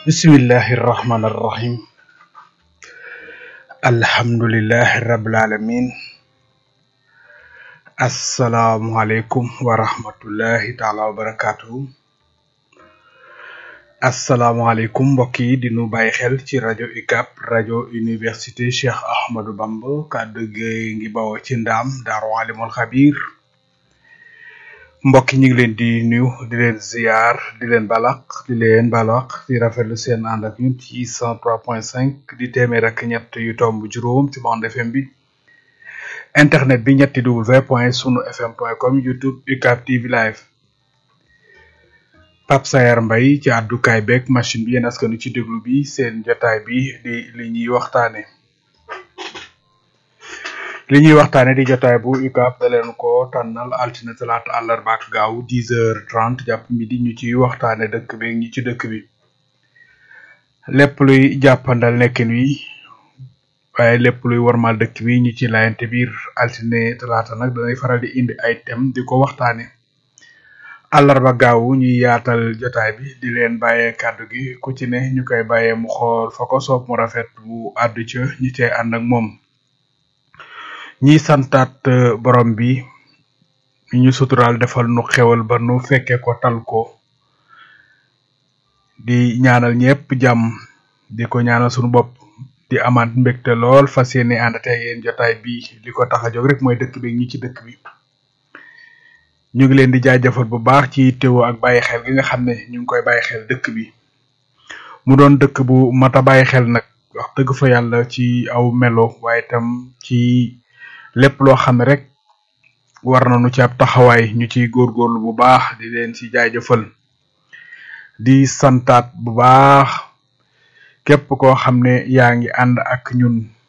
bismillahi irrahmani irrahim alhamdulilahi rabil alamin asalaamualeykum wa rahmatullahi taala wa barakatuhu asalaamualeykum mbokk yi di nu bàyyi xel ci rajo UCAB rajo université Cheikh Ahmadou Bamba kàddu gi ngi bawoo ci ndaam daaru alimul xabir mbokk yi ñu ngi leen di nuyu di leen ziar di leen balaq di leen balaq di rafetlu seen ànd ak ñun ci cent trois point cinq di téeméer ak ñett yu tomb juróom ci bande FM bi internet bi ñetti w point sunu fm point com youtube UCAB TV live Pape Sayar Mbaye ci àddukaay beeg machine bi yéen askanu ci déglu bi seen jotaay bi di li ñuy waxtaane li ñuy waxtaane di jotaay bu UCAB da leen ko tànnal altine talaata àllarba ak gaaw dix heures trente jàpp midi ñu ciy waxtaane dëkk bi ñi ci dëkk bi lépp luy jàppandal nekkin wi waaye lépp luy warmal dëkk bi ñu ci layante biir altine talaata nag danay faral di indi ay thème di ko waxtaane àllarba gaaw ñuy yaatal jotaay bi di leen bàyyee kàddu gi ku ci ne ñu koy bàyyee mu xool fa ko soob mu rafet bu àddu ca ñi cay ànd ak moom ñiy santaat borom bi ñu suturaal defal nu xewal ba nu fekke ko tal ko di ñaanal ñëpp jàmm di ko ñaanal sunu bopp di amaat mbégte lool fas yéene ànd ak yéen jotaay bi li ko tax a jóg rek mooy dëkk bi ñi ci dëkk bi ñu ngi leen di jaajëfal bu baax ci teewoo ak bàyyi xel gi nga xam ne ñu ngi koy bàyyi xel dëkk bi mu doon dëkk bu mat a bàyyi xel nag wax dëgg fa yàlla ci aw melo waaye itam ci lépp loo xam ne rek war nañu ci ab taxawaay ñu ciy góorgóorlu bu baax di leen ci jaajëfal di santaat bu baax képp koo xam ne yaa ngi ànd ak ñun